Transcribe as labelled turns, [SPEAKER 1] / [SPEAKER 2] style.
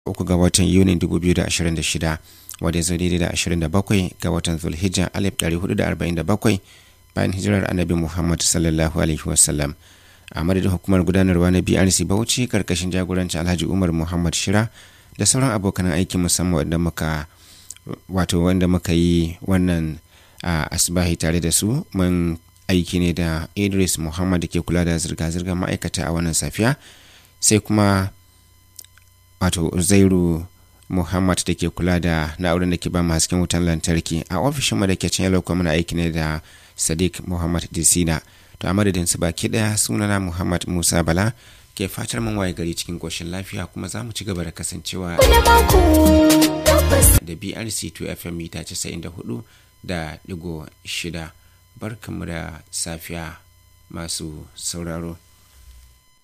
[SPEAKER 1] uku ga watan Yuni 2026 wadda ya zo daidai da 27 ga watan Zulhijja 1447 bayan hijirar Annabi Muhammad sallallahu alaihi wasallam. A madadin hukumar gudanarwa na BRC Bauchi karkashin jagoranci Alhaji Umar Muhammad Shira da sauran abokan aiki musamman wanda muka wato wanda muka yi wannan asibahi tare da su mun aiki ne da Idris Muhammad da ke kula da zirga-zirgar ma'aikata a wannan safiya sai kuma wato Zairu Muhammad da ke kula da na'urar da ke ba mu hasken wutan lantarki a ofishin mu da ke can yalo muna aiki ne da Sadiq Muhammad Disina to a madadin su baki daya sunana Muhammad Musa Bala ke fatar mun waye gari cikin koshin lafiya kuma za mu ci gaba da kasancewa da BRC 2 FM mita 94 da digo shida barkanmu da safiya masu sauraro.